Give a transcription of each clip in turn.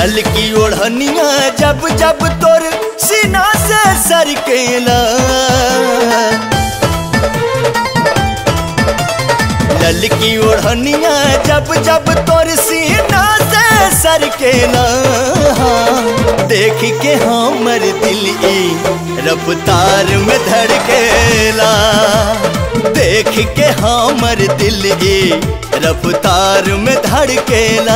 ललकी ओढ़निया जब जब तोर सीना से सरकेला ललकी ओढ़निया जब जब तोर सीना से सरकेला देख के हमर दिल ई रफ्तार में धड़केला देख के हमर दिल ई रफ्तार में धड़केला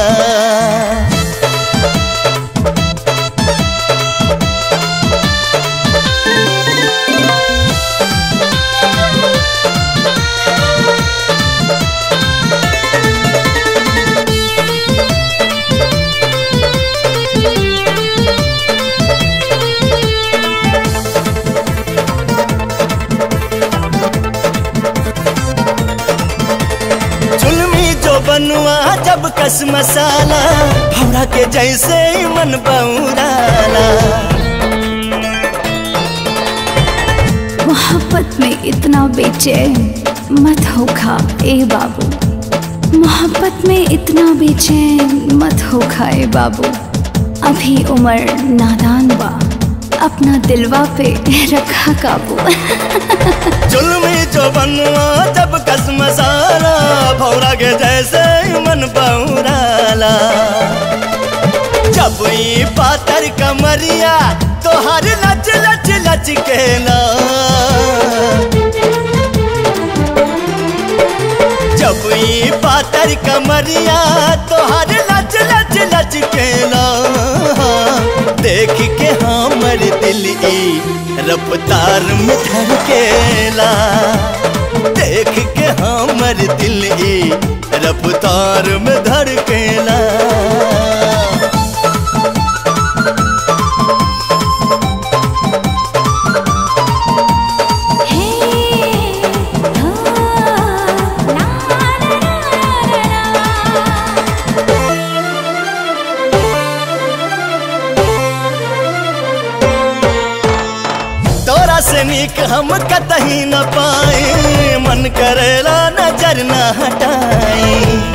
जुलमी जो बनुआ जब कस मसाला भौरा के जैसे ही मन बौराला मोहब्बत में इतना बेचैन मत होखा ए बाबू मोहब्बत में इतना बेचैन मत होखा ए बाबू अभी उम्र नादान बा अपना दिलवा पे रखा काबू जुलमी जो बनुआ जब कस मसाला भौरा के जैसे ही मन बौराला जब ई पातर कमरिया तोहर लच लच लच केला जब ई पातर कमरिया तोहर लच लच लच केला देख के हमर दिल ई रफ्तार में धड़केला देख के हमर दिल ई रफ्तार में धड़केला तोरा से नीक हम कतही न पाए मन करेला नजर न हटाई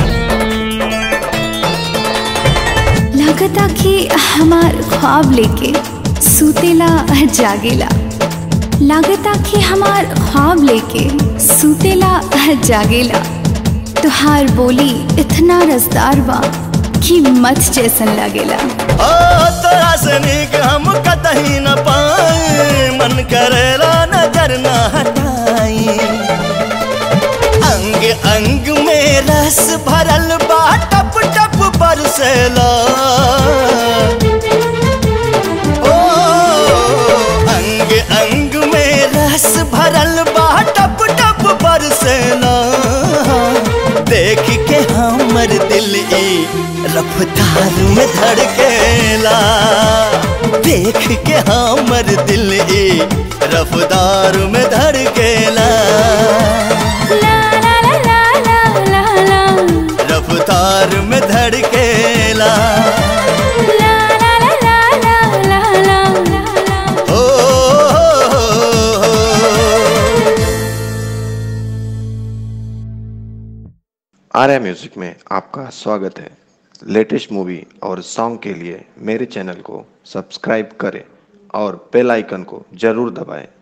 लगता कि हमार ख्वाब लेके सुतेला जागेला लगता कि हमार ख्वाब लेके सुतेला जागेला तुहार बोली इतना रसदार बा कि मत जैसन लगेला ओ तोरा से नीक हम कतही न पाए मन करेला नजर न हटाई अंग अंग में रस भरल बा टप टप बरसेला ओ अंग अंग में रस भरल बा टप टप बरसेला देख के हमर दिल ई रफ्तार में धड़केला देख के हमर दिल ई रफ्तार में धड़केला रफ्तार में धड़केला ओ, ओ, ओ, ओ। आर्या म्यूजिक में आपका स्वागत है लेटेस्ट मूवी और सॉन्ग के लिए मेरे चैनल को सब्सक्राइब करें और बेल आइकन को जरूर दबाएं